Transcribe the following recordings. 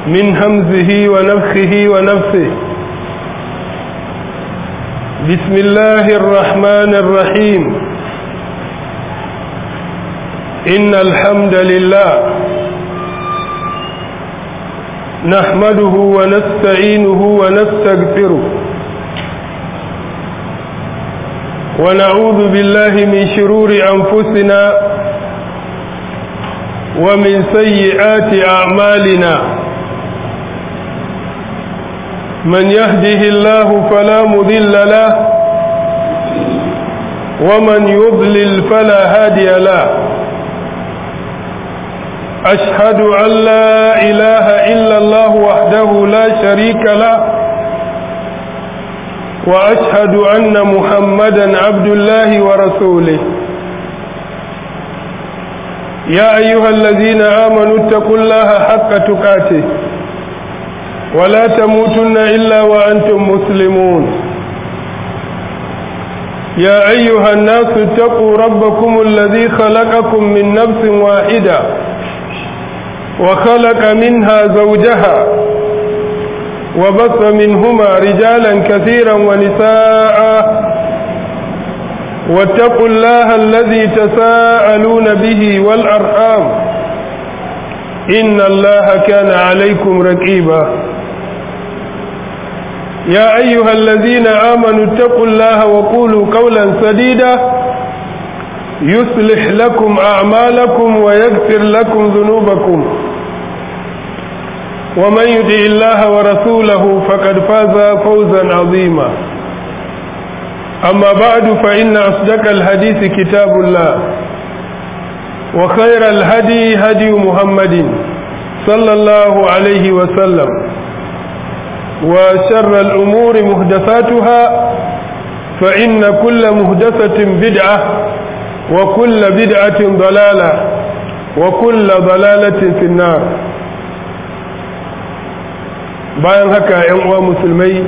من همزه ونفخه ونفسه بسم الله الرحمن الرحيم إن الحمد لله نحمده ونستعينه ونستغفره ونعوذ بالله من شرور أنفسنا ومن سيئات أعمالنا من يهده الله فلا مضل له ومن يضلل فلا هادي له أشهد أن لا إله إلا الله وحده لا شريك له وأشهد أن محمدا عبد الله ورسوله يا أيها الذين آمنوا اتقوا الله حق تقاته ولا تموتن إلا وأنتم مسلمون يا أيها الناس اتقوا ربكم الذي خلقكم من نفس واحدة وخلق منها زوجها وبث منهما رجالا كثيرا ونساء واتقوا الله الذي تساءلون به والأرحام إن الله كان عليكم رقيبا يا أيها الذين آمنوا اتقوا الله وقولوا قولا سديدا يصلح لكم أعمالكم ويغفر لكم ذنوبكم ومن يطع الله ورسوله فقد فاز فوزا عظيما أما بعد فإن أصدق الحديث كتاب الله وخير الهدي هدي محمد صلى الله عليه وسلم وشر الأمور مهدفاتها فإن كل مهدفة بدعة وكل بدعة ضلالة وكل ضلالة في النار bayan haka ‘yan uwa musulmai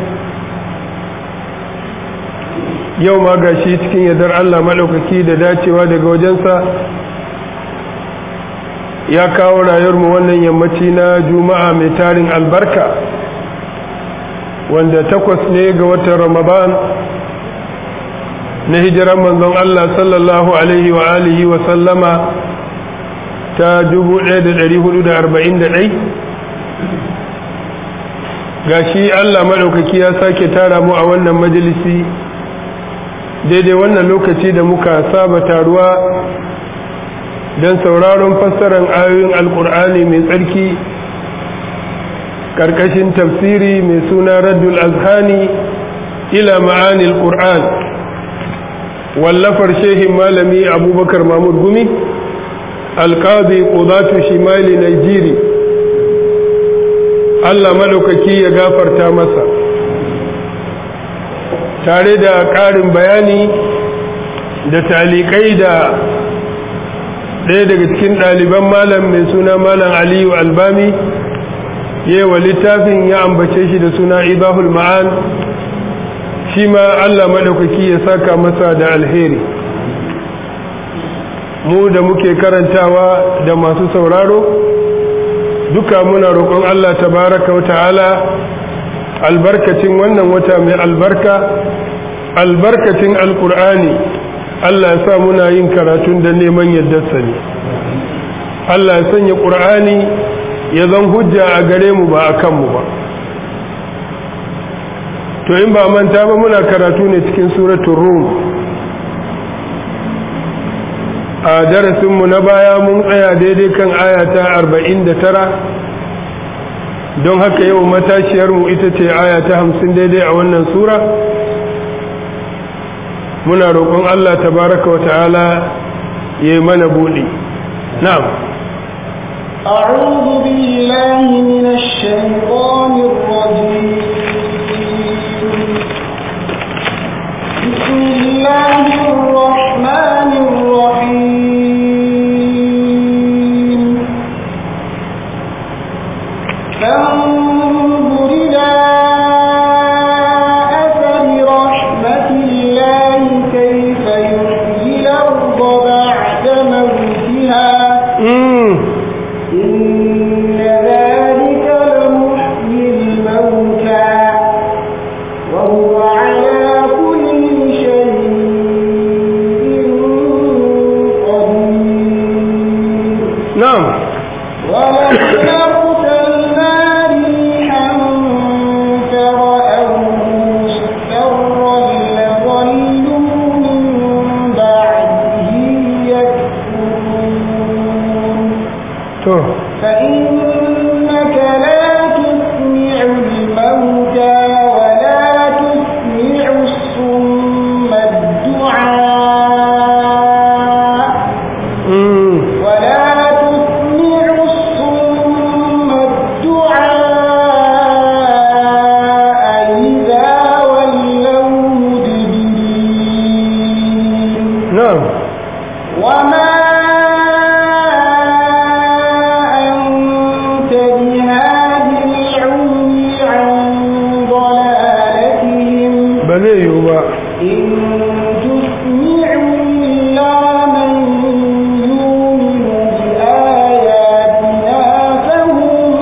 yau ma ga shi cikin yadar Allah maɗaukaki da dacewa daga wajensa ya kawo rayuwarmu wannan yammaci na juma'a mai tarin albarka wanda takwas ne ga watan ramadan na hijiran manzon Allah sallallahu alaihi wa alihi wa sallama ta 1441 gashi Allah maɗaukaki ya sake tara mu a wannan majalisi daidai wannan lokaci da muka saba taruwa don sauraron fassarar ayoyin alkur'ani mai tsarki ƙarƙashin tafsiri mai suna raddul azhani ila ma'anil qur'an wallafar shehin malami abubakar mahmud gumi alƙazi ƙudatu shimali nigeria Allah maɗaukaki ya gafarta masa tare da ƙarin bayani da talikai da ɗaya daga cikin ɗaliban malam mai suna malam aliyu albami yewa littafin ya ambace shi da suna ibahul ma'an shi ma Allah maɗaukaki ya saka masa da alheri mu da muke karantawa da masu sauraro duka muna roƙon Allah tabaraka wa ta'ala albarkacin wannan wata mai albarka albarkacin alkur'ani Allah ya sa muna yin karatun da neman yaddarsa ne Allah ya sanya ƙur'ani ya zan hujja a gare mu ba a kanmu ba to in ba manta ba muna karatu ne cikin suratun rum a darasinmu na baya mun tsaya daidai kan ayata tara don haka yau matashiyarmu ita ce ayata hamsin daidai a wannan sura muna roƙon Allah tabaraka wa ta'ala ya yi mana buɗi na'am أعوذ بالله من الشيطان الرجيم بسم الله الرحمن الرحيم فانظر إلى أثر رحمة الله كيف يحيي الأرض بعد موتها إن ذلك لمحيي أرسلنا ريحا فرأوه مصفرا لظلوا من بعده يكفرون to فإنك لا تسمع الموتى ولا تسمع الصم الدعاء mm, ولا تسمع الصم الدعاء إذا ولوا مدبرين na'am وما أنت بهاد العمي عن ضلالتهم ba zai yiwu ba إن تسمع إلا من يؤمن بآياتنا فهم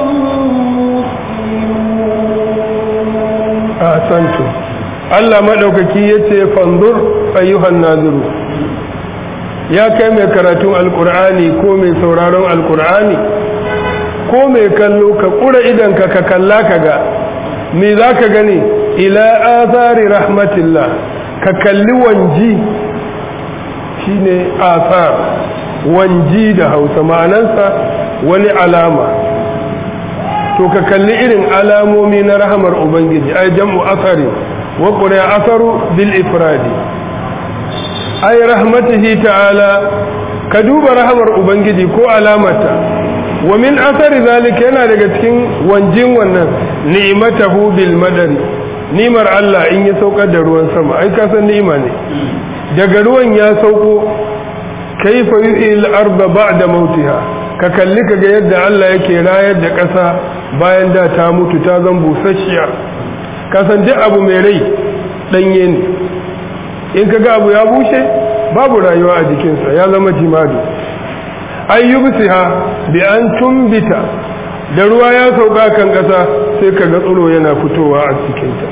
مسلمون a santu Allah maɗaukaki ya ce fanzur ayyuhan naziru ya kai mai karatun alkur'ani ko mai sauraron alkur'ani ko mai kallo ka ƙura idanka ka kalla ka ga me za ka gani ila azari rahmatillah ka kalli wanji shine asar wanji da hausa ma'anansa wani alama to ka kalli irin alamomi na rahamar ubangiji ai jam'u asari wa qura asaru bil ifradi ai rahmatihi ta'ala ka duba rahamar ubangiji ko alamata wa min asari zalika yana daga cikin wanjin wannan ni'matahu bil madari nimar Allah in ya saukar da ruwan sama ai ka san ni'ima ne daga ruwan ya sauko kaifa yuhil arda ba'da mautiha ka kalli kaga yadda Allah yake rayar da ƙasa bayan da ta mutu ta zan busasshiya ka san duk abu mai rai danye ne in kaga abu ya bushe babu rayuwa a jikinsa ya zama jimadu ayyubsiha bi an tumbita da ruwa ya sauka kan ƙasa sai kaga tsiro yana fitowa a cikinta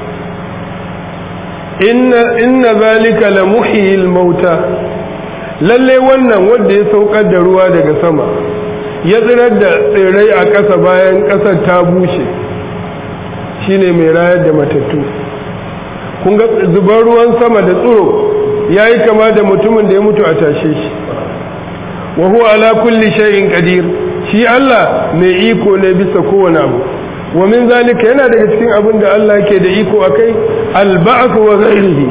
inna inna zalika la muhyil mauta lalle wannan wanda ya saukar da ruwa daga sama ya tsirar da tsirrai a ƙasa bayan ƙasar ta bushe shine mai rayar da matattu kun ga zubar ruwan sama da tsiro ya yi kama da mutumin da ya mutu a tashe shi wa huwa ala kulli shay'in qadir shi Allah mai iko ne bisa kowane abu wa min zalika yana daga cikin abin da Allah yake da iko akai al-ba'th wa ghairihi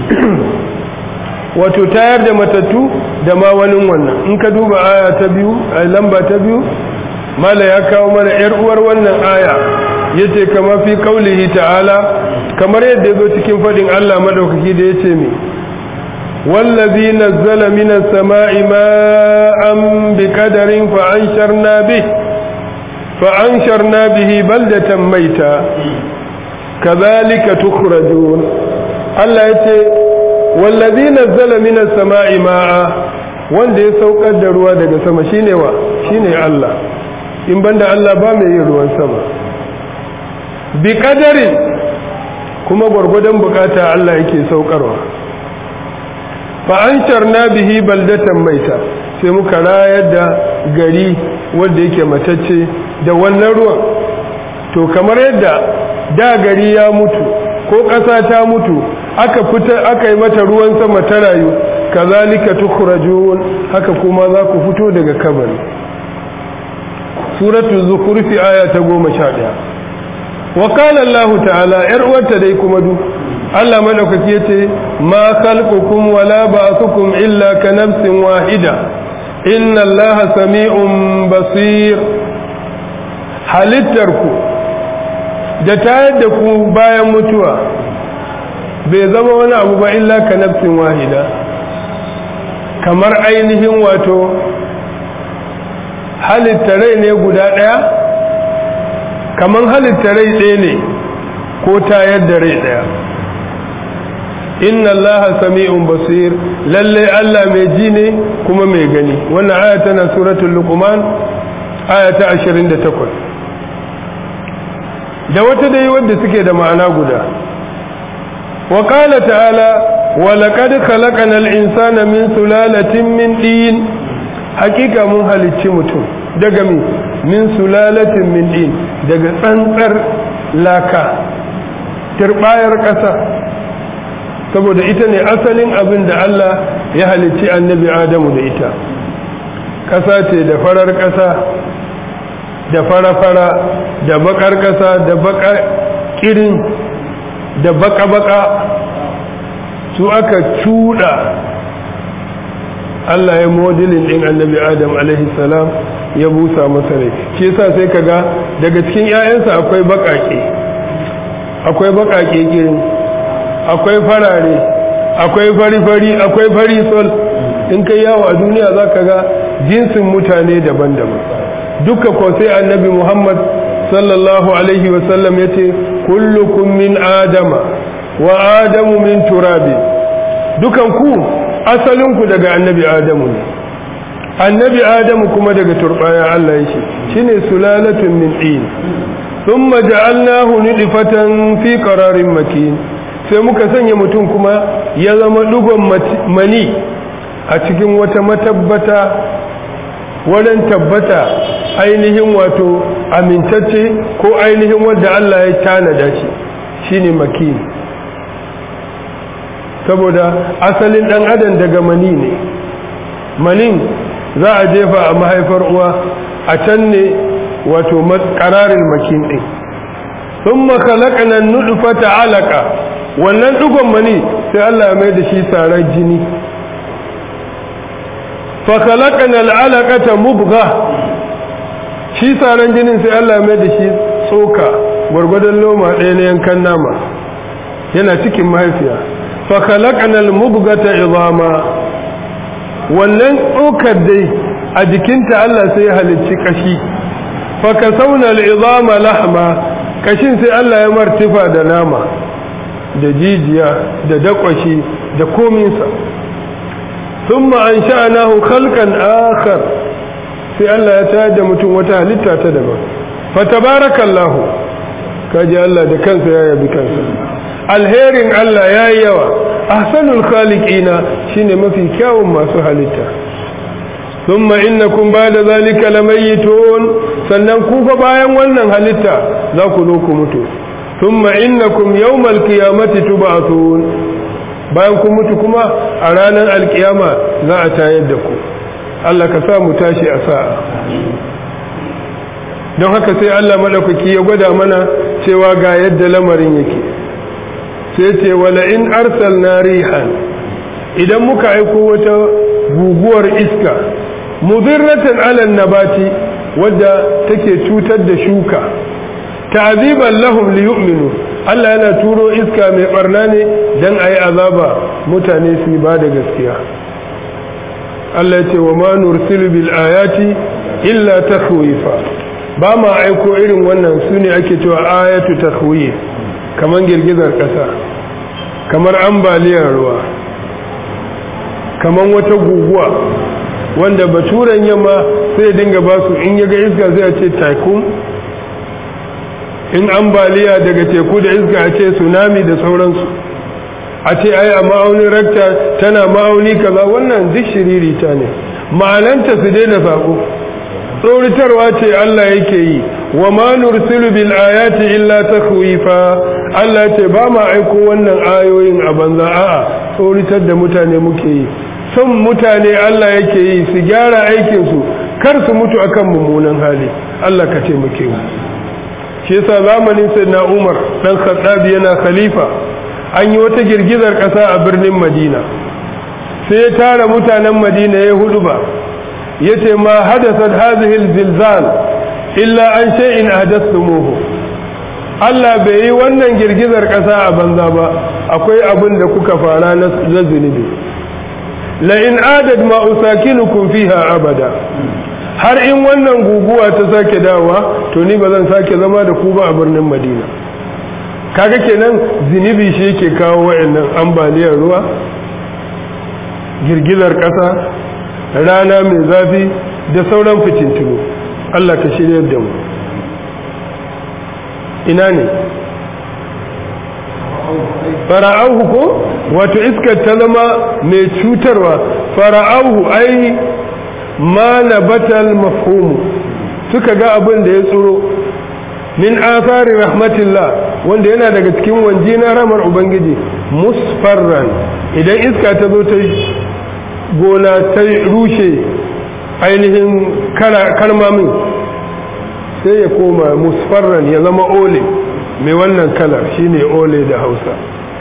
wato tayar da matattu da ma wani wannan in ka duba aya ta biyu a lamba ta biyu mala ya kawo mana yar uwar wannan aya yace kama fi qaulihi ta'ala kamar yadda yazo cikin fadin Allah madaukaki da yace me wallazi nazzala minas sama'i ma'an biqadarin fa ansharna bih fa ansharna bihi baldatan maita kadhalika tukhrajun Allah yace wallazi nazzala minas sama'i ma'a wanda ya saukar da ruwa daga sama shine wa shine Allah in banda Allah ba mai yin ruwan sama bi qadarin kuma gwargwadon bukata Allah yake saukarwa fa ansharna bihi baldatan maita sai muka rayar da gari wanda yake matacce da wannan ruwan to kamar yadda da gari ya mutu ko ƙasa ta mutu aka fita aka yi mata ruwan sama ta rayu kazalika tukhrajun haka kuma za ku fito daga kabari suratul zukhruf aya ta 11 wa qala Allah ta'ala yar uwarta dai kuma du Allah madaukaki yace ma khalqukum wala ba'thukum illa ka nafsin wahida inna Allah sami'un basir halittarku da tayar da ku bayan mutuwa bai zama wani abu ba illa ka nafsin wahida kamar ainihin wato halitta rai ne guda ɗaya kamar halitta rai ɗaya ne ko tayar da rai ɗaya inna allaha sami'un basir lalle Allah mai ji ne kuma mai gani wannan aya tana suratul luqman aya ta 28 da wata dai wadda suke da ma'ana guda وقال تعالى ولقد خلقنا الإنسان من سلالة من دين حقيقة من halicci mutum daga mi min sulalatin min din daga tsantsar laka turbayar ƙasa saboda ita ne asalin abin da Allah ya halicci annabi Adamu da ita ƙasa ce da farar ƙasa da fara-fara da bakar ƙasa da bakar kirin da baka-baka su aka cuɗa Allah ya modilin ɗin annabi Adam alaihi salam ya busa masa rai shi yasa sai kaga daga cikin 'ya'yansa akwai baƙaƙe akwai baƙaƙe kirin akwai farare akwai fari-fari akwai fari sol in kai yawo a duniya za ka ga jinsin mutane daban-daban duka ko sai annabi muhammad sallallahu alaihi wasallam ya ce kullukum min adama wa adamu min turabi dukan ku asalinku daga annabi adamu ne annabi adamu kuma daga turbaya Allah yake shine sulalatun min din thumma ja'alnahu nidfatan fi qararin makin sai muka sanya mutum kuma ya zama dugon mani a cikin wata matabbata wurin tabbata ainihin wato amintacce ko ainihin wadda Allah ya tanada shi shine makin saboda asalin dan adam daga mani ne manin za a jefa a mahaifar uwa a can ne wato kararin makin din sun makalakana nufata alaka wannan dugon mani sai Allah ya mai da shi tsarar jini fakalakana al'alakata mubga shi tsaron jinin sai Allah ya mai da shi tsoka gwargwadon loma ɗaya na yankan nama yana cikin mahaifiya fakalakana al-mubgata izama wannan tsokar dai a jikinta Allah sai ya halicci kashi fakasauna al'izama lahma kashin sai Allah ya martifa da nama da jijiya da dakwashi da kominsa sun ma'an sha'anahu khalqan akhar sai Allah ya tayar da mutum wata halitta ta daban fatabarakallahu kaji Allah da kansa ya yabi kansa alherin Allah ya yi yawa ahsanul khaliqina shine mafi kyawun masu halitta thumma innakum ba'da zalika lamayitun sannan ku fa bayan wannan halitta za ku zo ku mutu thumma innakum yawmal qiyamati tub'athun bayan ku mutu kuma a ranar alkiyama za a tayar da ku Allah ka sa mu tashi a sa'a don haka sai Allah madaukaki ya gwada mana cewa ga yadda lamarin yake sai ce wala in arsalna rihan idan muka aiko wata guguwar iska mudirratan ala nabati wadda take cutar da shuka ta'ziban lahum liyu'minu Allah yana turo iska mai barna ne dan ayi azaba mutane su ba da gaskiya Allah ya ce wa ma nursilu bil ayati illa takhwifa ba ma aiko irin wannan sune ake cewa ayatu takhwif kamar girgizar ƙasa kamar ambaliyar ruwa kamar wata guguwa wanda baturen yamma sai dinga ba su in yaga iska zai ce tycoon in ambaliya daga teku da iska a ce tsunami da sauransu a ce ai a ma'aunin rakta tana ma'auni kaza wannan duk shiririta ne ma'ananta su daina sako tsoritarwa ce Allah yake yi wa ma nursilu bil ayati illa takhwifa Allah ce ba ma aiko wannan ayoyin a banza a'a tsoritar da mutane muke yi son mutane Allah yake yi su gyara aikin su kar su mutu akan mummunan hali Allah ka ce muke mu shi yasa zamanin sayyidina Umar dan Khattab yana khalifa an yi wata girgizar kasa a birnin Madina sai ya tara mutanen Madina ya hudu ba yace ma hadasat hadhihi alzilzal illa an shay'in ahdathumuhu Allah bai yi wannan girgizar kasa a banza ba akwai abin da kuka fara na zunubi la in adad ma usakinukum fiha abada har in wannan guguwa ta sake dawa to ni ba zan sake zama da ku ba a birnin Madina kaga kenan zunubi shi yake kawo wayannan ambaliyar ruwa girgizar kasa rana mai zafi da sauran fitintunu Allah ka shirya da mu ina ne fara'auhu ko wato iskar ta zama mai cutarwa fara'auhu ai ma nabatal mafhumu suka ga abin da ya tsoro min athari rahmatillah wanda yana daga cikin wanji na ramar ubangiji musfarran idan iska ta zo ta gona ta rushe ainihin kalmamin sai ya koma musfarran ya zama ole mai wannan kalar shine ole da hausa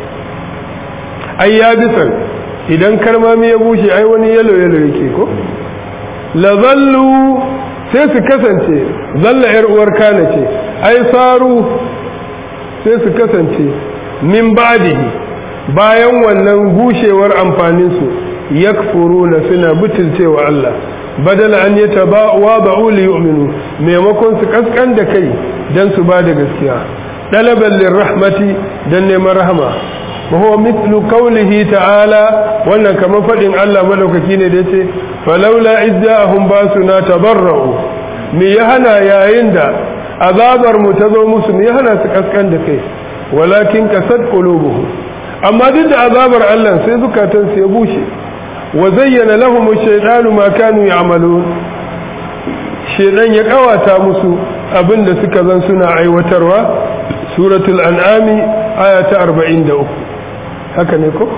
ai ya bisan idan kalmami ya bushe ai wani yalo yalo yake ko la zallu sai su kasance zalla yar uwar kana ce ai saru sai su kasance min ba'dihi bayan wannan bushewar amfanin su yakfuruna suna butulcewa Allah badala an yatabawa ba'u li yu'minu maimakon su kaskan da kai dan su ba da gaskiya dalaban lirrahmati dan neman rahama وهو مثل قوله تعالى wannan kamar fadin Allah madaukaki ne da yace falawla izzahum basuna tabarra'u me ya hana yayin da azabar mu ta zo musu me ya hana su kaskan da kai walakin kasad qulubuhum amma duk da azabar Allah sai zukatan su ya bushe wa zayyana lahum ash-shaytanu ma kanu ya'malun shedan ya kawata musu abinda suka zan suna aiwatarwa suratul an'ami aya ta 43 haka ne ko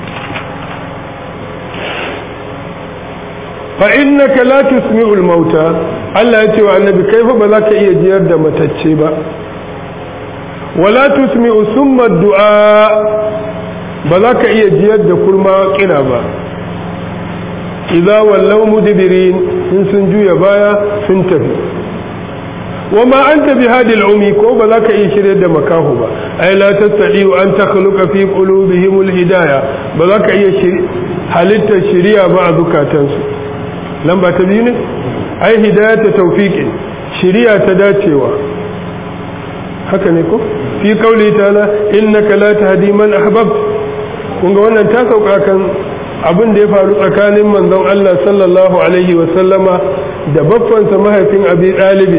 fa innaka la tusmi'ul mauta Allah ya ce wa annabi kaifa ba za ka iya jiyar da matacce ba wala tusmi'u summa du'a ba za ka iya jiyar da kurma kira ba idza wallaw mudbirin in sun juya baya sun tafi wama anta bihadi al-umi ko ba za ka iya shirye da makahu ba ai la tastadi an takhluqa fi qulubihim al-hidayah ba za ka iya halitta shiriya ba a zukatansu lamba ta biyu ne ai hidayata tawfiqin shiriya ta dacewa haka ne ko fi qauli ta'ala innaka la tahdi man ahbabt kun ga wannan ta sauka kan abin da ya faru tsakanin manzon Allah sallallahu alaihi wa sallama da baffansa mahaifin Abi Talib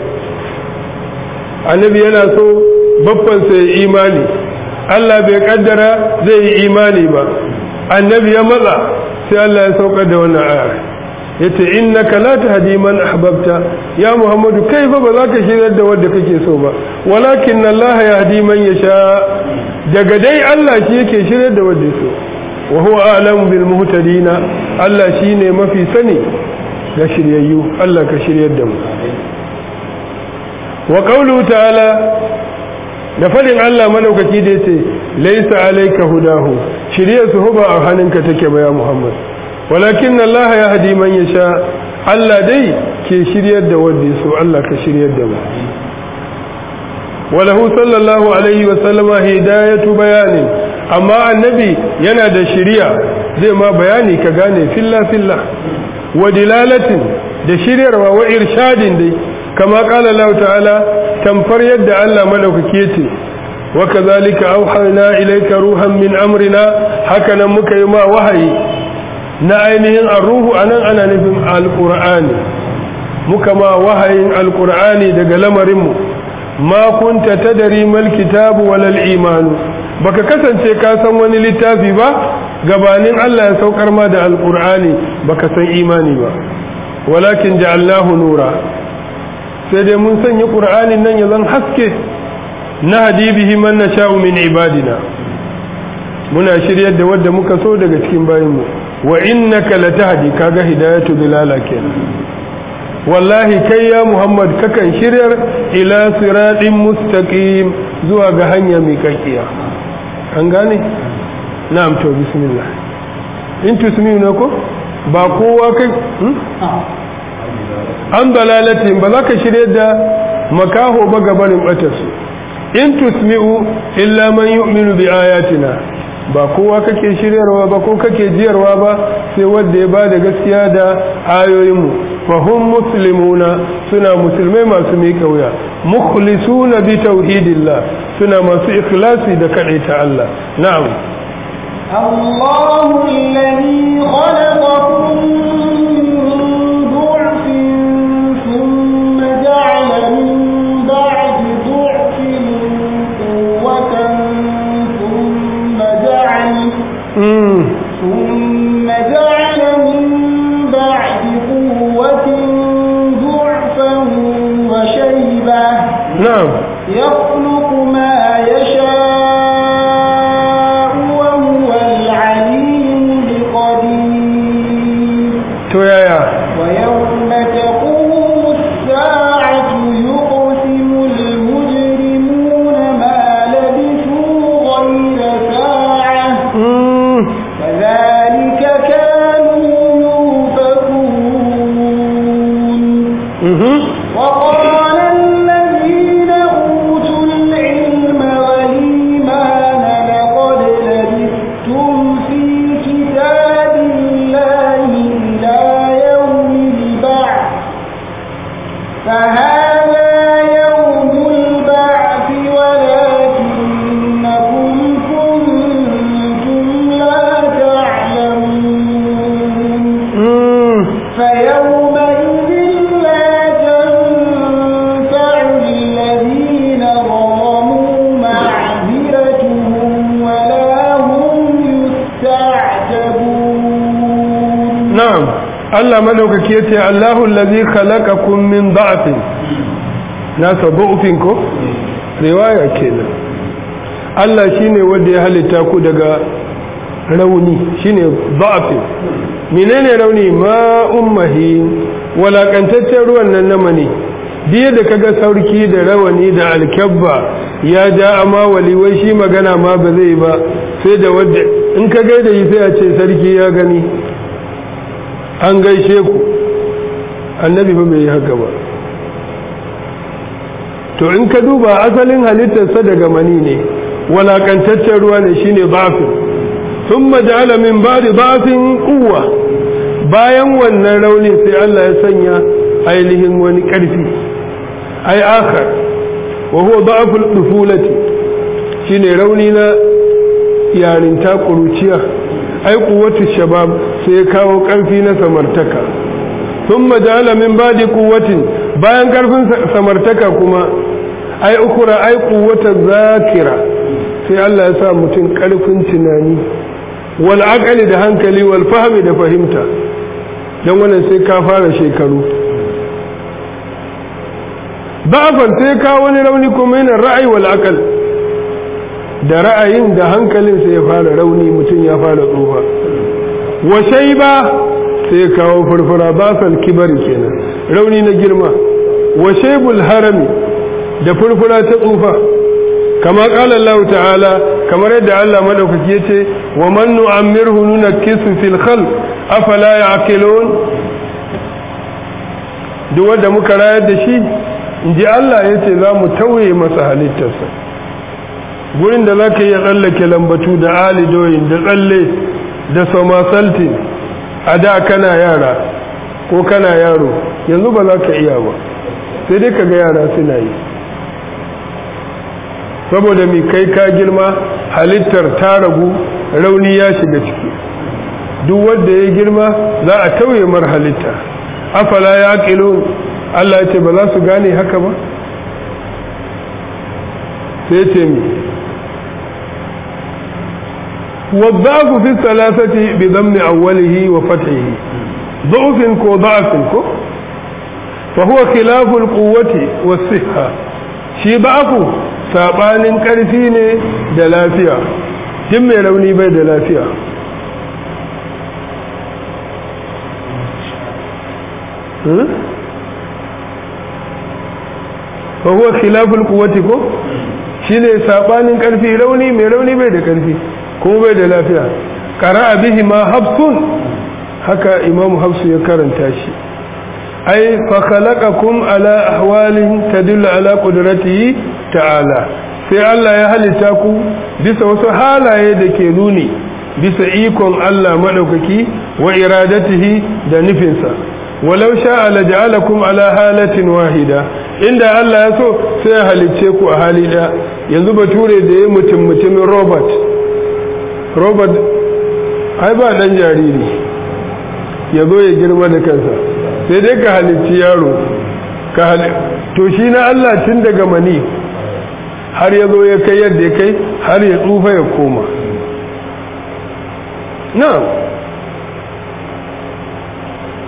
annabi yana so babbansa ya imani Allah bai kaddara zai yi imani ba annabi ya matsa sai Allah ya saukar da wannan aya yace innaka la tahdi man ahbabta ya muhammadu kai fa ba za ka shiryar da wanda kake so ba walakin Allah yahdi man yasha daga dai Allah shi yake shiryar da wanda so wa huwa a'lamu bil muhtadina Allah shine mafi sani ga shiryayyu Allah ka shiryar da mu wa qawluhu ta'ala da fadin Allah madaukaki da yace laysa alayka hudahu shiriyar su ba a hannunka take ba ya Muhammad walakin Allah yahdi man yasha Allah dai ke shiryar da wanda yaso Allah ka shiryar da mu walahu sallallahu alaihi wa sallama hidayatu bayanin amma annabi yana da shiriya zai ma bayani ka gane filla filla wa dilalatin da shiryarwa wa irshadin dai kama kala Allah ta'ala tamfar yadda Allah madaukake yace wa kazalika auhayna ilayka ruhan min amrina haka nan muka yi ma wahayi na ainihin ar-ruhu anan ana nufin alqur'ani muka ma wahayin alqur'ani daga lamarin mu ma kunta tadri mal kitabu wal iman baka kasance ka san wani littafi ba gabanin Allah ya saukar ma da alqur'ani baka san imani ba walakin ja'alnahu nura sai dai mun sanya ƙur'anin nan ya zan haske na hadibihi man na sha'u min ibadina muna shiryar da wadda muka so daga cikin bayanmu wa innaka latahdi kaga hidayatu dilala kenan wallahi kai ya muhammad kakan shiryar ila siratin mustaqim zuwa ga hanya mai kakkiya an gane na'am to bismillah in tusmiu ne ko ba kowa kai an dalalatin ba za ka shirye da makaho ba gabanin batarsu in tusmi'u illa man yu'minu bi ayatina ba kowa kake shiryarwa ba ko kake jiyarwa ba sai wanda ya bada gaskiya da ayoyinmu fa hum muslimuna suna musulmai masu miƙa wuya mukhlisuna bi tauhidillah suna masu ikhlasi da kadaita Allah na'am الله الذي خلقكم ثم جعل من بعد قوة ضعفا وشيبة na'am يخلق ما يشاء وهو العليم القدير to yaya ويوم تقوم الساعة يقسم المجرمون ما لبثوا غير ساعة Mm, كذلك كانوا يؤفكون mhm. وقال الذين أوتوا العلم والإيمان لقد لبثتم في كتاب الله إلى يوم البعث فهذا يوم البعث ولكنكم كنتم لا تعلمون Mm, فيومئذ لا تنفع الذين ظلموا معذرتهم ولا هم يستعتبون na'am Allah madaukaki yace Allahu allazi khalaqakum min da'fin nasa du'fin ko riwaya kenan Allah shine wanda ya halitta ku daga rauni shine da'fin menene rauni ma ummahi walakantaccen ruwan nan na mani biye da kaga sarki da rawani da alkabba ya ja amma waliwai shi magana ma ba zai ba sai da wadda in ka gaida yi sai a ce sarki ya gani an gaishe ku annabi fa bai yi haka ba to in ka duba asalin halittarsa daga mani ne walakantaccen ruwa ne shine bafin sun majala min ba da bafin kuwa bayan wannan raunin sai Allah ya sanya ainihin wani ƙarfi ai akar wa huwa ba'ful dufulati shine rauni na yarinta kuruciya ai kuwatu shabab sai ya kawo ƙarfi na samartaka sun majala min badi kuwatin bayan ƙarfin samartaka kuma ai ukura ai kuwata zakira sai Allah ya sa mutum ƙarfin tunani wal aqali da hankali wal fahmi da fahimta don wannan sai ka fara shekaru ba'afan sai ka wani rauni kuma yana ra'ayi wal aqal da ra'ayin da hankalin sai ya fara rauni mutum ya fara tsufa wa shayba sai kawo furfura basal kibari kenan rauni na girma wa shaybul harami da furfura ta tsufa kama qala Allah ta'ala kamar yadda Allah madaukaki yace wa man nu'ammirhu nunakkisu fil khalq afala ya'qilun duk wanda muka rayar da shi inji Allah yace za mu tauye masa halittarsa gurin da zaka iya tsallake lambatu da alidoyin da tsalle da somasaltin a da kana yara ko kana yaro yanzu ba za ka iya ba sai dai ka ga yara suna yi saboda mai kai ka girma halittar ta ragu rauni ya shiga ciki duk wanda ya girma za a tauye mar halitta afala ya ƙilo Allah ya ce ba za su gane haka ba sai ce mi والضعف في الثلاثة بضم أوله وفتحه ضعف كو ضعف كو فهو خلاف القوة والصحة شي ضعف sabanin ƙarfi ne da lafiya jin mai rauni bai da lafiya fahuwa khilaful kuwati ko shi ne sabanin ƙarfi rauni mai rauni bai da ƙarfi kuma bai da lafiya ƙara bihi ma hafsun haka imamu hafsu ya karanta shi ai fa khalaqakum ala ahwalin tadullu ala qudratihi ta'ala sai Allah ya halitta ku bisa wasu halaye da ke nuni bisa ikon Allah madaukaki wa iradatihi da nufinsa walau sha'a laja'alakum ala halatin wahida inda Allah ya so sai ya halicce ku a hali ɗaya yanzu bature da ya mutum mutumin robert robert ai ba dan jariri ya zo ya girma da kansa sai dai ka halicci yaro ka to shi na Allah tun daga mani har ya zo ya kai yadda ya kai har ya tsufa ya koma na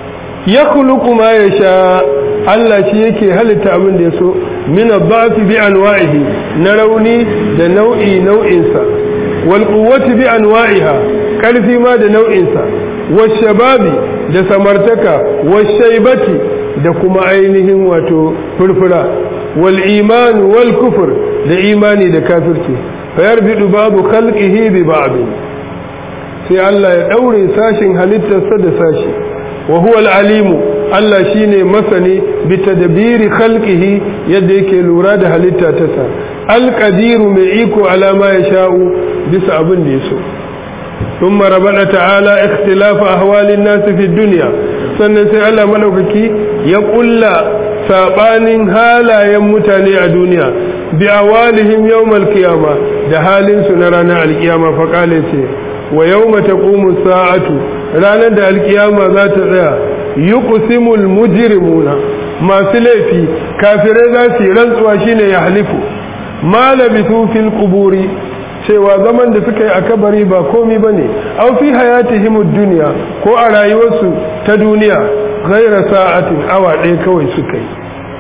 ya khuluqu ma yasha Allah shi yake halitta abin da yaso min ad-da'fi bi anwa'ihi na rauni da nau'i nau'insa wal quwwati bi anwa'iha karfi ma da nau'insa wash shababi da samartaka wash shaybati da kuma ainihin wato furfura wal iman wal kufr da imani da kafirci fayarbidu babu khalqihi bi ba'd sai Allah ya daure sashin halittarsa da sashi wa huwa al-alimu Allah shine masani bi tadbiri khalqihi yadda yake lura da halitta ta sa al-qadiru mai iko ala ma yasha'u bisa abin da yaso thumma rabbana ta'ala ikhtilaf ahwalin nas fi dunya sannan sai Allah madaukaki ya kulla sabanin halayen mutane a duniya bi awalihim yawmal qiyama da halin su na ranar alkiyama fa kale ce wa yawma taqumu sa'atu ranar da alkiyama za ta tsaya yuqsimul mujrimuna masu laifi kafirai za su yi rantsuwa shine ya halifu ma labithu fil quburi cewa zaman da suka yi a kabari ba komi bane aw fi hayatihim ad-dunya ko a rayuwarsu ta duniya ghaira sa'atin awa ɗaya kawai suka yi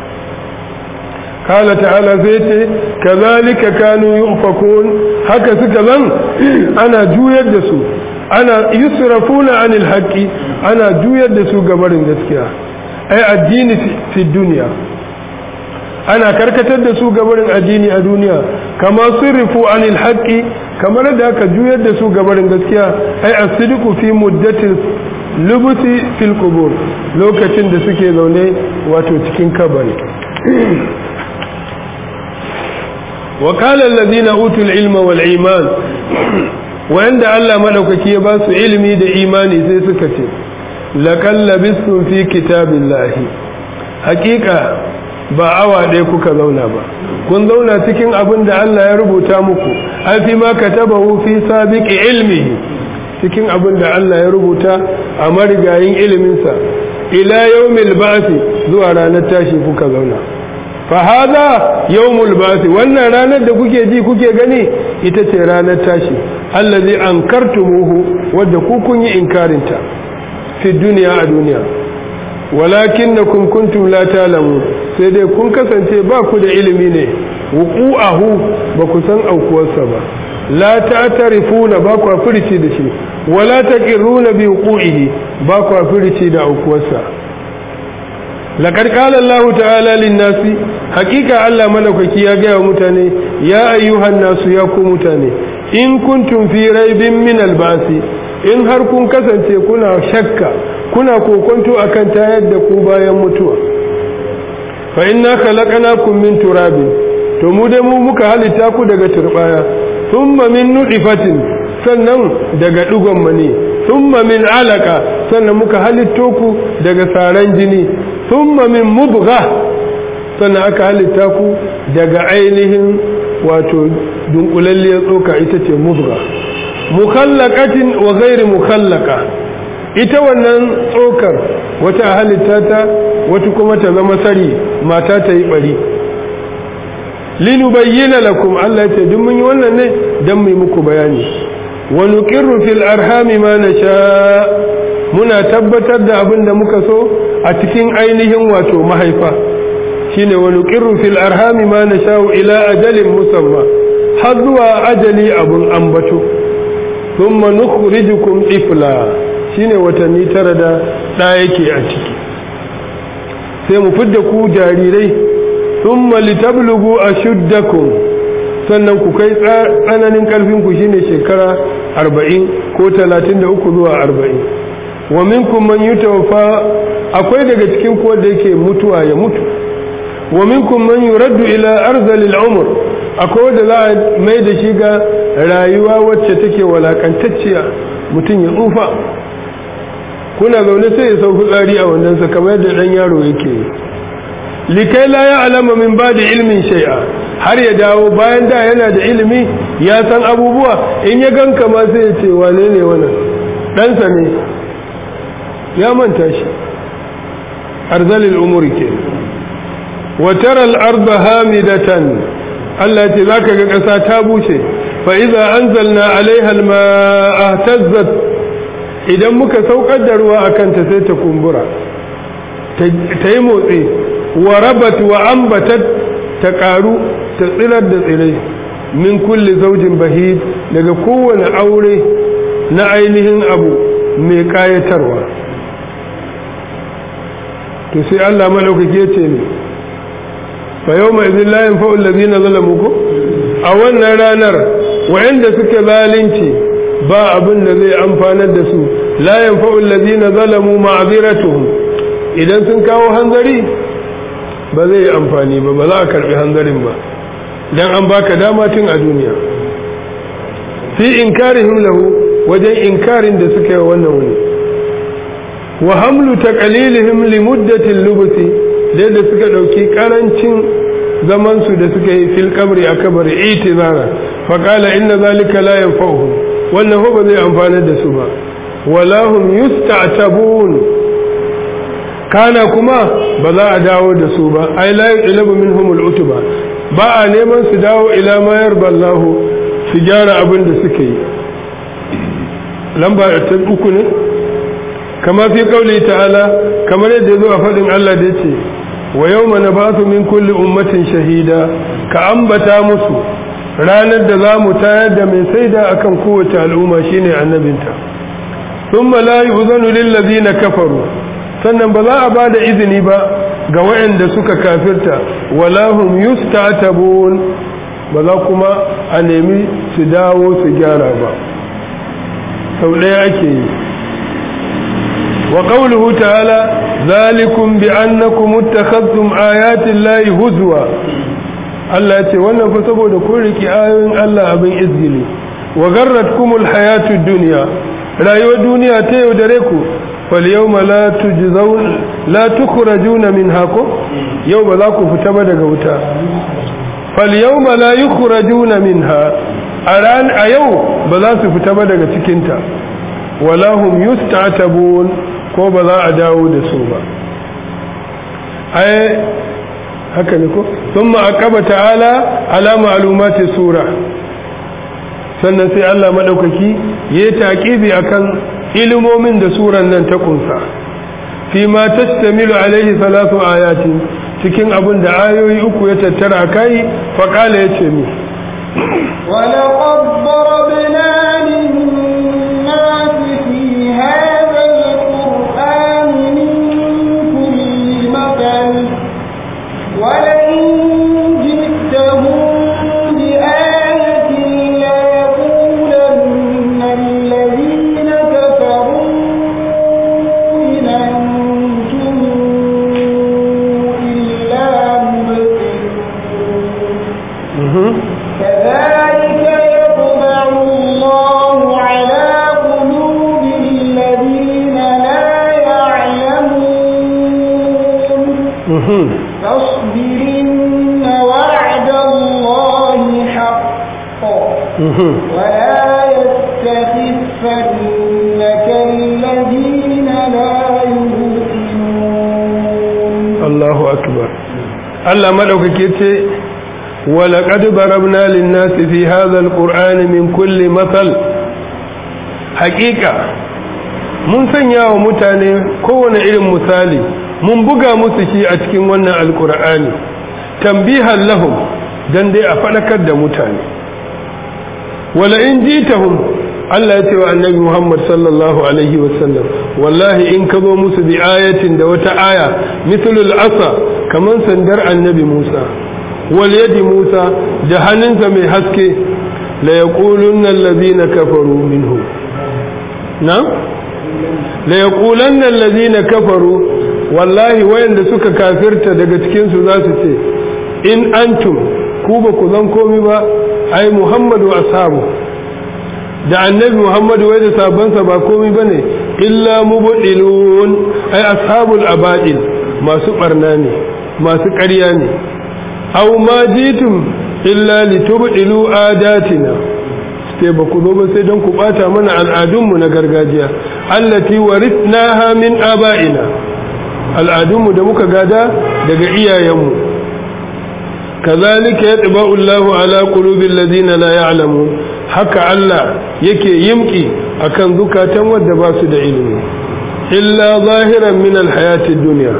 قال تعالى زيت كذلك كانوا يؤفكون haka suka zan ana juyar da su ana yusrafuna anil haqqi ana juyar da su gabarin gaskiya ai addini fi dunya ana karkatar da su gabarin addini a duniya kama sirrifu anil haqqi kamar da aka juyar da su gabarin gaskiya ai as-sidqu fi muddatil lubuti fil qubur lokacin da suke zaune wato cikin kabari وقال الذين أوتوا العلم والإيمان وعند الله ملوكك يباس علمي دا إيماني زي سكتي لقد لبستم في كتاب الله حقيقة ba awa ɗaya kuka zauna ba kun zauna cikin abin da Allah ya rubuta muku an fi ma katabahu fi sabiqi ilmihi cikin abin da Allah ya rubuta a marigayin iliminsa ila yawmil ba'thi zuwa ranar tashi kuka zauna fahada yawmul basi wannan ranar da kuke ji kuke gani ita ce ranar tashi allazi ankartumuhu wadda ku kun yi inkarinta fi duniya a duniya walakinnakum kuntum la ta'lamun sai dai kun kasance ba ku da ilimi ne wuqu'ahu ba ku san aukuwarsa ba la ta'tarifuna ba ku furici da shi wala taqirruna bi wuqu'ihi ba ku furici da aukuwarsa لقد قال الله تعالى للناس حقيقة الله ملكك يا جاء متاني يا أيها الناس يا متاني إن كنتم في ريب من البعث إن هركم كسنت كنا شك كنا كنت أكن تايد كوبا يموتوا فإنا خلقناكم من تراب تمودمو مكهل تاكو دغ تربايا ثم من نطفة sannan daga dugon mani thumma min alaka sannan muka halitto ku daga saran jini thumma min mubgha sannan aka halitta ku daga ainihin wato dunkulalliyar tsoka ita ce mubgha mukhallaqatin wa ghairi mukhallaka ita wannan tsokar wata halitta ta wata kuma ta zama sari mata ta yi bari linubayyana lakum Allah ce duk mun yi wannan ne dan mu yi muku bayani wa nuqirru fil arhami ma nasha muna tabbatar da abin da muka so a cikin ainihin wato mahaifa shine wa nuqirru fil arhami ma nasha ila ajalin musamma har zuwa ajali abun ambato thumma nukhrijukum ifla shine watanni tara da da yake a ciki sai mu fidda ku jarirai thumma litablugu ashuddakum sannan ku kai tsananin karfin ku shine shekara 40 ko 33 zuwa 40 wa minkum man yutawaffa akwai daga cikin ku wanda yake mutuwa ya mutu wa minkum man yuraddu ila arzalil umr akwai wanda za a mai da shi ga rayuwa wacce take walakantacciya mutum ya tsufa kuna zaune sai ya sauki tsari a wannan sa kamar yadda dan yaro yake likai la ya alama min ba da ilmin shay'a har ya dawo bayan da yana da ilimi ya san abubuwa in ya ganka ma sai ya ce wane ne wannan ɗansa ne ya manta shi arzalil umuri ke wa tara al-arda hamidatan Allah ce zaka ga ƙasa ta bushe fa idza anzalna alaiha al-ma'a tazzat idan muka saukar da ruwa akan ta sai ta kumbura ta yi motsi wa rabat wa ambatat ta karu ta tsirar da tsirai min kulli zaujin bahid daga kowane aure na ainihin abu mai kayatarwa to sai Allah malaukake ce ne fa yau mai zin layin fa'ul lazina zalamu ko a wannan ranar wa'anda suke zalunci ba abin da zai amfanar da su layin fa'ul lazina zalamu ma'aziratuhum idan sun kawo hanzari ba zai amfani ba ba za a karbi hanzarin ba dan an baka dama tun a duniya fi inkarihim lahu wajen inkarin da suka yi wannan wani wa hamlu taqlilihim li muddatil lubusi da da suka dauki karancin zaman su da suka yi fil qabri a kabari itizara fa qala inna zalika la yanfa'uhum wannan ho ba zai amfana da su ba wala hum yusta'tabun kana kuma ba za a dawo da su ba ai la yulabu minhum al-utba ba a neman su dawo ila ma yarda Allah su gyara abin da suke yi lamba ta uku ne kama fi kauli ta'ala kamar yadda zo a faɗin Allah da yace wa yawma nabatu min kulli ummatin shahida ka ambata musu ranar da zamu tayar da mai saida akan kowace al'umma shine annabinta thumma la yu'zanu lil ladina kafaru sannan ba za a ba da izini ba ga waɗanda suka kafirta wala hum yustatabun ba za kuma a nemi su dawo su gyara ba sau ɗaya ake yi wa qawluhu ta'ala zalikum bi annakum ittakhadhtum ayati llahi huzwa Allah ya ce wannan fa saboda kun riki ayoyin Allah abin izgili wa garratkumul hayatud dunya rayuwar duniya ta yaudare ku fal yawma la tujzaun la tukhrajuna minha ko yau ba za ku fita ba daga wuta fal yawma la yukhrajuna minha a ran a yau ba za su fita ba daga cikinta wala hum yustatabun ko ba za a dawo da su ba ai haka ne ko thumma aqaba ta'ala ala ma'lumati sura sannan sai Allah madaukaki yayi taqibi akan ilimomin da suran nan ta kunsa fi ma tastamilu alaihi salatu ayatin cikin abin da ayoyi uku ya tattara kai fa kala yace mi ولقد ضربنا للناس في هذا القرآن من كل مثل ولئن جئتهم بآية ليقولن الذين كفروا إن أنتم إلا مبطلون كذلك يطبع الله على قلوب الذين لا يعلمون فاصبر إن وعد الله حق ولا يستخفنك الذين لا يؤمنون Allahu akbar Allah madaukake ce ولقد ضربنا للناس في هذا القرآن من كل مثل حقيقة mun sanya wa mutane kowane irin misali mun buga musu shi a cikin wannan alkur'ani tambihan lahum dan dai a faɗakar da mutane wala in jitahum Allah ya ce wa annabi Muhammad sallallahu alaihi wasallam wallahi in ka zo musu bi ayatin da wata aya mithlul asa kaman sandar annabi Musa wal yadi Musa da hannunsa mai haske la yaqulunna allazina kafaru minhu na la yaqulanna allazina kafaru wallahi wayanda suka kafirta daga cikin su za su ce in antum ku ba ku zan komi ba ai Muhammadu ashabu da annabi Muhammadu wai da sabansa ba komai bane illa mubdilun ai ashabul abadil masu barna ne masu ƙarya ne aw ma jitum illa litubdilu adatina sai ba ku zo ba sai don ku bata mana al'adunmu na gargajiya allati warithnaha min aba'ina al'adunmu da muka gada daga iyayenmu kazalika yatba'u Allahu ala qulubil ladina la ya'lamun haka Allah yake yimki akan zukatan wadda ba su da ilimi illa zahiran min alhayatid dunya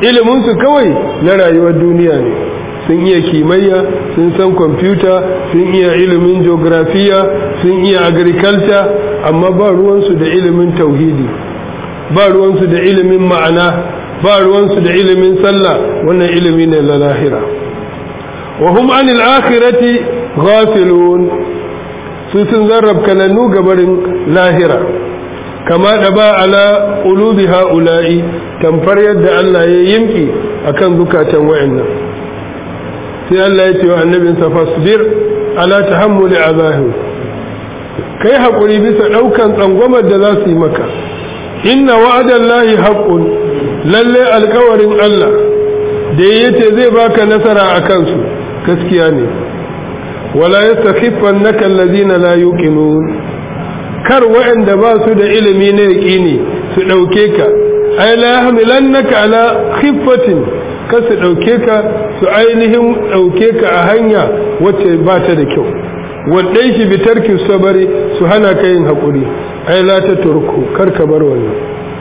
iliminsu kawai na rayuwar duniya ne sun iya kimayya sun san kwamfuta sun iya ilimin geografiya sun iya agriculture amma ba ruwansu da ilimin tauhidi ba ruwansu da ilimin ma'ana ba ruwansu da ilimin sallah wannan ilimi ne na lahira wa hum anil akhirati ghafilun su sun zarrab kanannu gabarin lahira kama da ba ala qulubi haula'i tamfar yadda Allah ya yimki akan zukatan wayannan sai Allah ya ce wa annabin sa fasbir ala tahammuli azahi kai hakuri bisa daukan tsangwamar da za su yi maka inna wa'adallahi haqqun lalle alkawarin Allah da yace zai baka nasara akan su gaskiya ne wala yastakhifannaka alladhina la yuqinun kar waɗanda ba su da ilimi na yaƙini su ɗauke ka ai la yahmilannaka ala khiffatin ka su ɗauke ka su ainihin ɗauke ka a hanya wacce ba ta da kyau wadai shi bi tarki sabari su hana ka yin haƙuri ai la ta turku kar ka bar wannan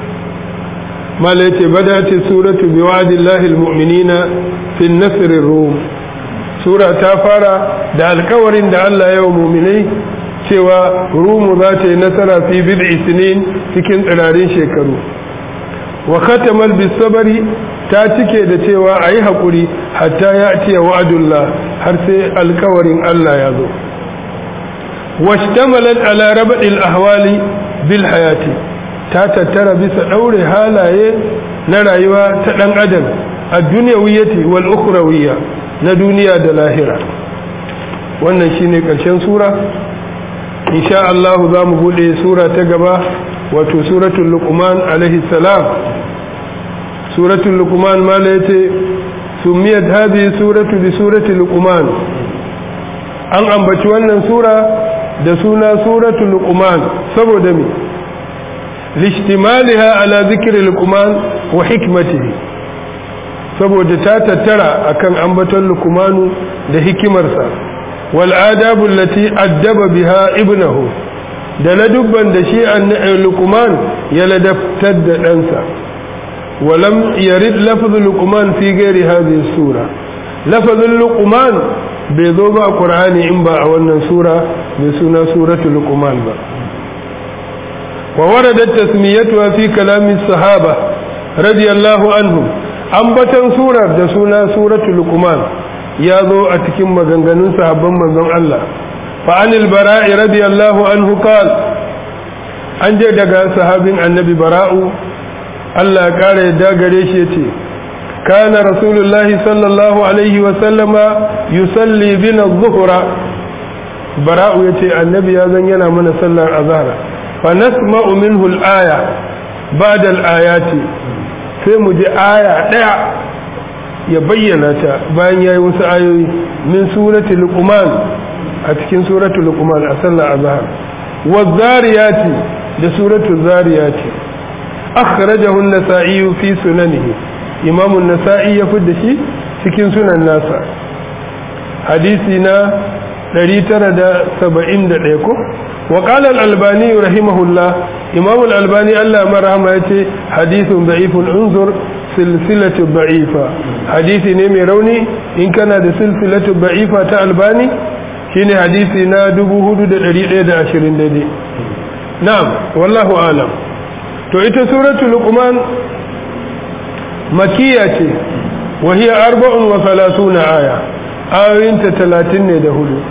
mala yace badati suratu bi wa'dillahi almu'minina fi an-nasr rum sura ta fara da alkawarin da Allah ya wa mu'minai cewa rumu za ta yi nasara fi bid'i sinin cikin tsirarin shekaru wa khatamal bisabari ta cike da cewa ayi hakuri hatta ya ce wa'adullah har sai alkawarin Allah ya zo washtamalat ala rabdil ahwali bil hayati ta tattara bisa daure halaye na rayuwa ta dan adam a duniyawiyyati wal ukhrawiyya na duniya da lahira wannan shine karshen sura insha Allah za mu bude sura ta gaba wato suratul luqman alaihi salam suratul luqman mala yace sumiyat hadhihi suratu bi surati luqman an ambaci wannan sura da suna suratul luqman saboda me lishtimaliha ala dhikri luqman wa hikmatihi saboda ta tattara akan ambaton luqmanu da hikimarsa والآداب التي أدب بها ابنه da ladubban da shi an luqman ya ladabtar da ɗansa walam yarid lafzul luqman fi ghairi hadhihi sura lafzul luqman bai zo ba qur'ani in ba a wannan sura mai suna suratul luqman ba wa waradat tasmiyatuha fi kalami sahaba radiyallahu anhum ambatan surar da suna suratul luqman ya zo a cikin maganganun sahabban manzon Allah fa anil bara'i radiyallahu anhu qal an je daga sahabin annabi bara'u Allah ya kare yadda gare shi yace kana rasulullahi sallallahu alaihi wa sallama yusalli bina adh-dhuhra bara'u yace annabi ya zan yana mana sallar azhar fa nasma'u minhu al-aya ba'da al-ayati sai mu ji aya daya ya bayyana ta bayan ya yi wasu ayoyi min surati luqman a cikin suratu luqman a sallar azhar wa zariyati da suratu zariyati akhrajahu an-nasa'i fi sunanihi imam an-nasa'i ya fidda shi cikin sunan nasa hadisi na 971 ko wa qala al-albani rahimahullah imam al-albani Allah marhama yace hadithun da'ifun unzur silsilatu da'ifa hadisi ne mai rauni in kana da silsilatu da'ifa ta albani shine hadisi na 4120 daidai na'am wallahu alam to ita suratul luqman makiya ce wa hiya arba'un wa salasuna aya ayoyinta 30 ne da hudu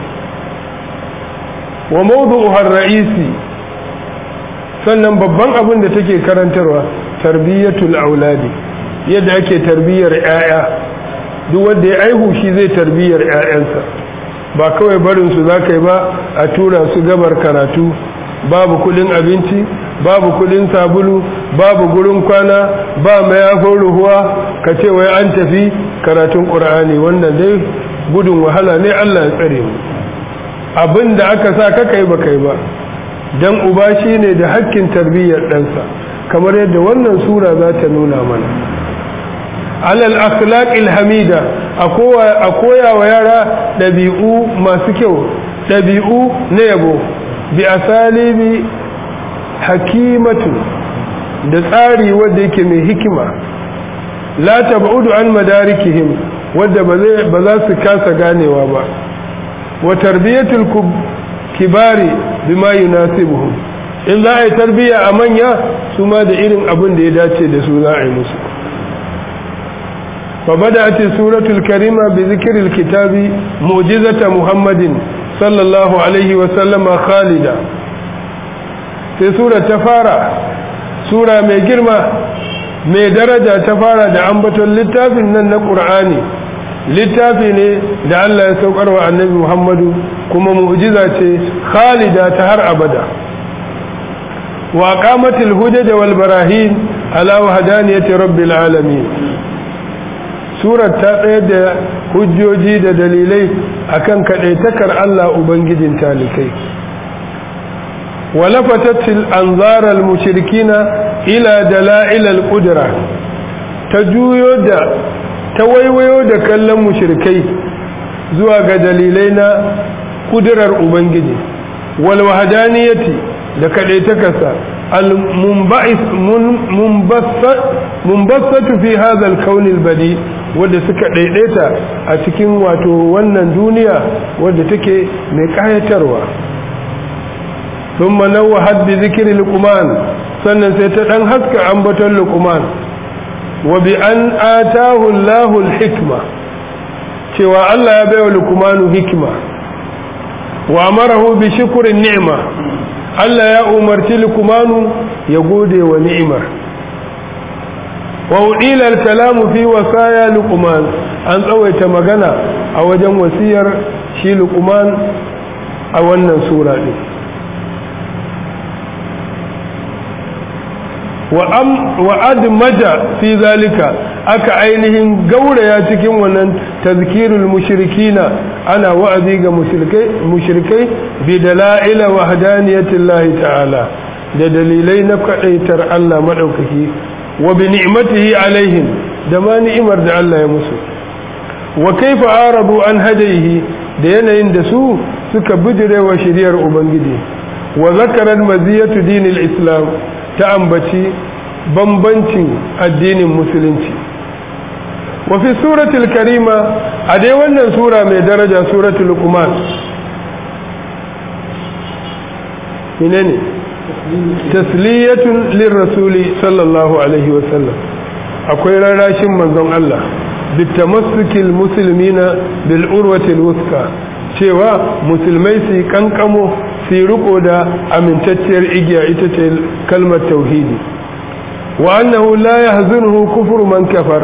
wa mawdu'uha ar-ra'isi sannan babban abin da take karantarwa tarbiyatul auladi yadda ake tarbiyyar 'ya'ya duk wanda ya aihu shi zai tarbiyyar 'ya'yansa ba kawai barin su za ka yi ba a tura su gabar karatu babu kudin abinci babu kudin sabulu babu gurin kwana ba mayafin ruhuwa ka ce wai an tafi karatun ƙur'ani wannan dai gudun wahala ne allah ya tsare mu abin da aka sa ka kai ba kai ba don uba shi ne da hakkin tarbiyyar ɗansa kamar yadda wannan sura za ta nuna mana alal akhlaqil hamida a koya wa yara ɗabi'u masu kyau ɗabi'u na yabo bi asalibi hakimatu da tsari wanda yake mai hikima la tab'udu an madarikihim wadda ba za su kasa ganewa ba wa tarbiyatul kibari bima yunasibuhum in za a yi tarbiya a manya su ma da irin abin da ya dace da su za a yi musu فبدأت السورة الكريمة بذكر الكتاب معجزة محمد صلى الله عليه وسلم خالدا في سورة تفارة سورة mai girma mai daraja ta fara da ambaton littafin nan na ƙur'ani littafi ne da Allah ya saukar wa annabi Muhammadu kuma mu'jiza ce khalida ta har abada wa qamatil hujaj wal barahin ala wahdaniyati rabbil alamin surar ta tsayar da hujjoji da dalilai akan kaɗaitakar Allah Ubangijin talikai walafatatil anzaral mushrikina ila dala'ilal qudra ta juyo da ta waiwayo da kallon mushrikai zuwa ga dalilai na kudurar Ubangiji wal wahdaniyati da kaɗaitakarsa munbassatu fi hadha al-kawn al-badi wadda suka daidaita a cikin wato wannan duniya wadda take mai kayatarwa thumma nawwahat bi dhikri luqman sannan sai ta dan haska ambaton luqman wa bi an atahu Allahu al-hikma cewa Allah ya baiwa luqmanu hikma wa amarahu bi shukri ni'ma Allah ya umarci luqmanu ya gode wa ni'imar وأديل الكلام في وصايا لقمان أن تسويت مغنى أو جن وسير شي لقمان أو أن سورة دي وأم وأدمج في ذلك أك عينهم قولة ياتكم ونن تذكير المشركين أنا وأذيق مشركي, مشركي بدلائل وحدانية الله تعالى da dalilai na kaɗaitar Allah maɗaukaki wa bi ni'matihi alaihim da ma ni'imar da Allah ya musu wa kaifa arabu an hadayihi da yanayin da su suka bijirewa shiriyar ubangiji wa zakaran maziyatu dinil islam ta ambaci bambancin addinin musulunci wa fi suratul karima a dai wannan sura mai daraja suratul luqman menene tasliyatun lirrasuli sallallahu alaihi wasallam akwai rarashin manzon Allah bitamassukil muslimina bil urwatil wuska cewa musulmai su kankamo su riko da amintacciyar igiya ita ce kalmar tauhidi wa annahu la yahzunuhu kufru man kafar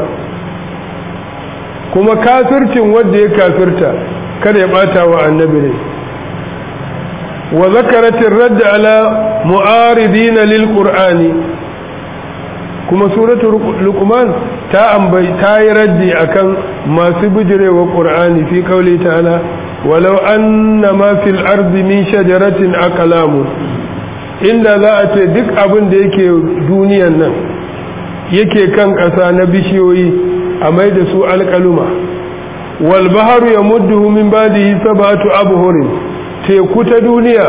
kuma kafircin wanda ya kafirta kada ya bata wa annabi ne وذكرت الرد على معارضين للقرآن كما سورة لقمان تا أنبي تا يردي أكن ما سبجري وقرآن في قوله تعالى ولو أن ما في الأرض من شجرة أقلام inda za a ce duk abin da yake duniyan nan yake kan ƙasa na bishiyoyi a mai da su alƙaluma wal baharu ya mudduhu min badihi sab'atu abhurin teku ta duniya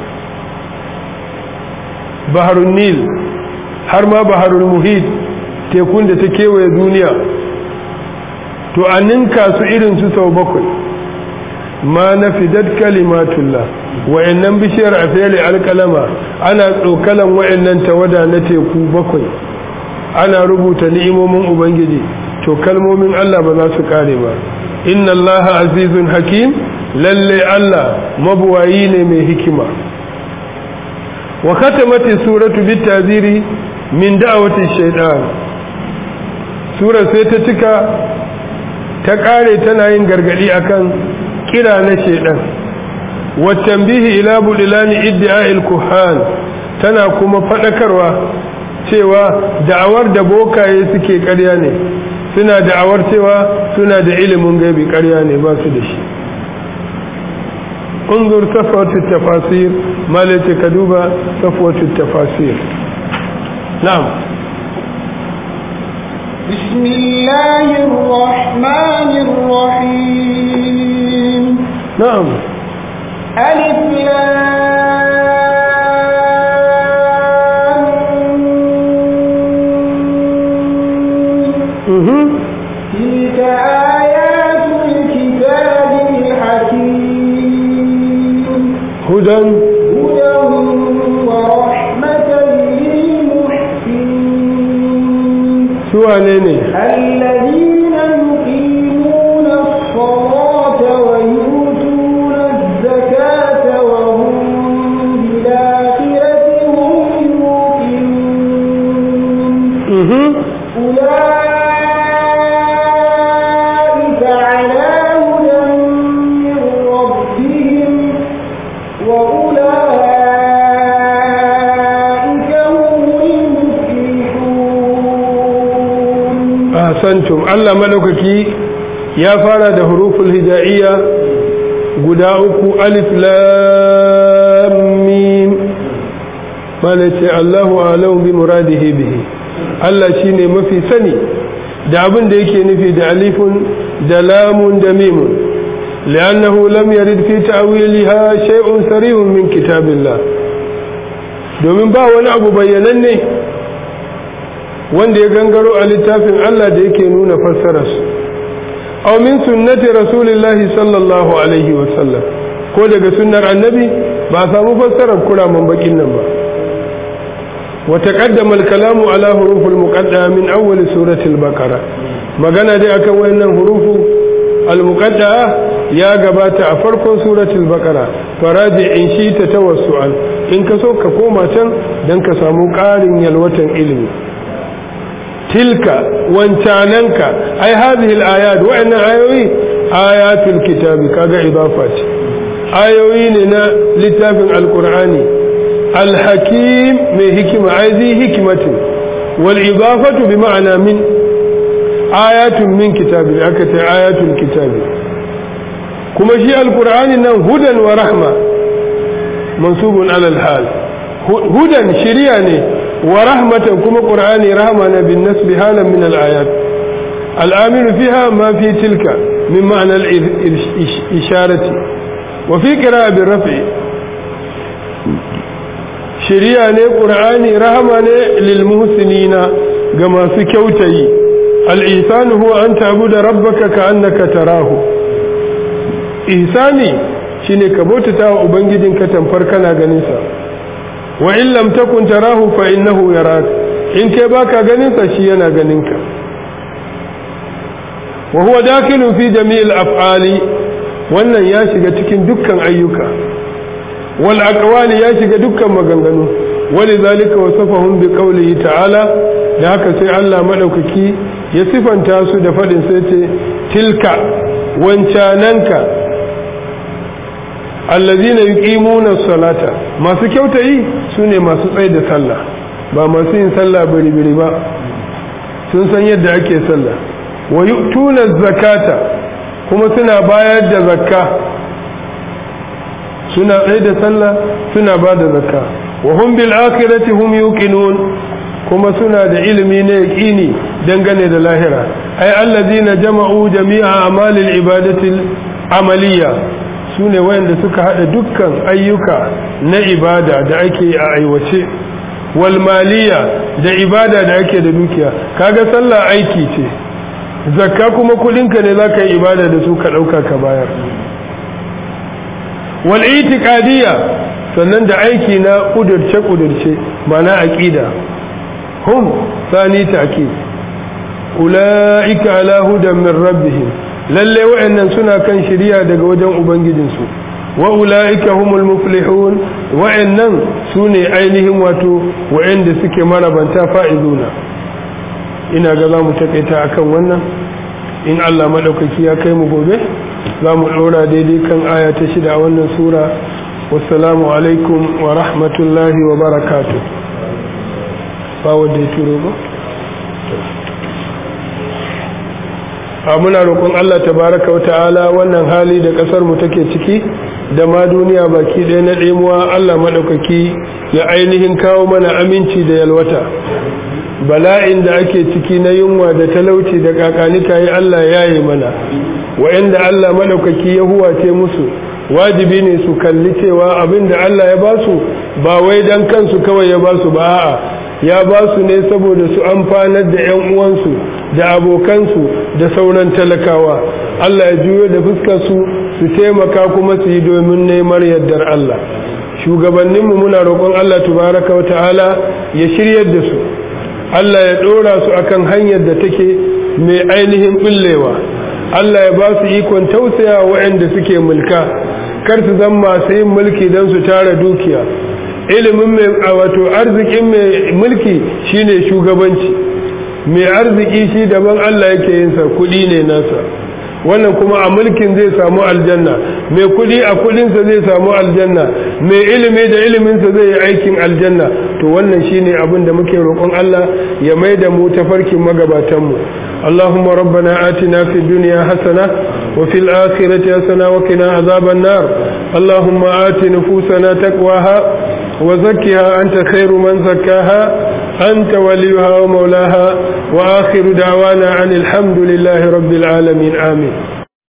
baharun nil har ma baharun muhit tekun da ta kewaye duniya to a ninka su irin su sau bakwai ma na fidad kalimatullah wa'annan bishiyar a fere alkalama ana tsokalan wa'annan tawada na teku bakwai ana rubuta ni'imomin ubangiji to kalmomin allah ba za su kare ba inna allaha azizun hakim lalle Allah mabuwayi ne mai hikima wa katamati suratu bitaziri min da'awati shaytan sura sai ta cika ta kare tana yin gargadi akan kira na shaytan wa tanbihi ila budilani iddi'a'il kuhan tana kuma fadakarwa cewa da'awar da bokaye suke ƙarya ne suna da'awar cewa suna da ilimin gaibi ƙarya ne ba su da shi انظر صفوة التفاسير ما لتكدوب صفوة التفاسير نعم بسم الله الرحمن الرحيم نعم ألف لام مهم. hudan هدى ورحمة للمحسنين suwa ne ne الذين يقيمون الصلاة ويؤتون الزكاة وهم بالآخرة هم يوقنون Mhm. أولئك على هدى من ربهم وأولئك هم المفلحون ahsantum Allah madaukaki ya fara da huruful hijaiya guda uku alif lam mim malace Allahu a'lamu bi muradihi bihi Allah shine mafi sani da abin da yake nufi da alifun da lamun da mimun لأنه لم يرد في تأويلها شيء سريع من كتاب الله domin ba wani abu bayyananne wanda ya gangaro a littafin Allah da yake nuna fassararsu aw min sunnati rasulillahi sallallahu alaihi wa sallam ko daga sunnar annabi ba a samu fassarar kuraman bakin nan ba wa taqaddama al-kalamu ala hurufil muqaddama min awwal surati al-baqara magana dai akan wayannan hurufu al-muqaddama ya gabata a farkon suratul baqara faraji in shi ta tawassu'an in ka so ka koma can dan ka samu ƙarin yalwatan ilimi tilka wancananka ai hadhihi al-ayat wa'annan ayoyi ayatul kitabi kaga idafa ce ayoyi ne na littafin alqur'ani al-hakim mai hikima ai zi hikmatin wal idafatu bi ma'ana min ayatun min kitabi aka ce ayatul kitabi kuma shi alqur'ani nan hudan wa rahma mansubun alal hal hudan shiriya ne wa rahmatan kuma qur'ani rahma na bin nasbi halan min al ayat al amil fiha ma fi tilka min ma'na al isharati wa fi qira'a bil raf'i shiriya ne qur'ani rahma ne lil muhsinina ga masu kyautayi al ihsan huwa an ta'budu rabbaka ka'annaka tarahu ihsani shine ka bautata wa ubangijinka tamfar kana ganin sa wa in lam takun tarahu fa innahu yarak in kai baka ganin sa shi yana ganin ka wa huwa dakilun fi jami'il af'ali wannan ya shiga cikin dukkan ayyuka wal aqwali ya shiga dukkan maganganu ولذلك وصفهم بقوله ta'ala da haka sai Allah madaukaki ya sifanta su da fadin sai ce tilka wancananka allazina yuqimuna salata masu kyautayi sune masu tsaye da sallah ba masu yin sallah biri-biri ba sun san yadda ake sallah wa yu'tuna zakata kuma suna bayar da zakka suna tsaye da sallah suna ba da zakka wa hum bil akhirati hum yuqinun kuma suna da ilimi na yaqini dangane da lahira ay allazina jama'u jami'a amalil ibadati amaliya su ne wayanda suka hada dukkan ayyuka na ibada da ake a aiwace walmaliya da ibada da ake da dukiya kaga sallah aiki ce zakka kuma kudinka ne zaka yi ibada da su ka dauka ka bayar wal itiqadiyya sannan da aiki na kudurce kudurce mana aqida hum sani ta'kid ulaika ala hudan min rabbihim lalle wa'annan suna kan shiriya daga wajen ubangijinsu wa ula'ika humul muflihun wa'annan sune ainihin wato wa'anda suke marabanta fa'izuna ina ga zamu takaita akan wannan in Allah madaukaki ya kai mu gobe zamu dora daidai kan aya ta shida a wannan sura wassalamu alaikum wa rahmatullahi wa barakatuh ba wanda ya turo ba a muna roƙon Allah tabaraka wa ta'ala wannan hali da ƙasar mu take ciki da ma duniya baki ɗaya na ɗemuwa Allah maɗaukaki ya ainihin kawo mana aminci da yalwata bala'in da ake ciki na yunwa da talauci da kakanika yi Allah ya yi mana wa'anda Allah maɗaukaki ya huwace musu wajibi ne su kalli cewa abin da Allah ya ba su ba wai dan kansu kawai ya ba su ba a'a ya ba su ne saboda su amfanar da 'yan uwansu da abokansu da sauran talakawa Allah ya juyo da fuskar su su taimaka kuma su yi domin neman yardar Allah shugabanninmu muna roƙon Allah tabaraka wa ta'ala ya shiryar da su Allah ya ɗora su akan hanyar da take mai ainihin ɓullewa Allah ya ba su ikon tausaya waɗanda suke mulka kar su zan masu yin mulki don su tara dukiya ilimin mai wato arzikin mai mulki shine shugabanci mai arziki shi daban Allah yake yin sa kuɗi ne nasa wannan kuma a mulkin zai samu aljanna mai kudi a kudinsa zai samu aljanna mai ilimi da iliminsa zai yi aikin aljanna to wannan shine abin da muke roƙon Allah ya mai da mu tafarkin magabatanmu اللهم ربنا آتنا في الدنيا حسنة وفي الآخرة حسنة وقنا عذاب النار اللهم آت نفوسنا تقواها وزكها أنت خير من زكاها أنت وليها ومولاها وآخر دعوانا عن الحمد لله رب العالمين آمين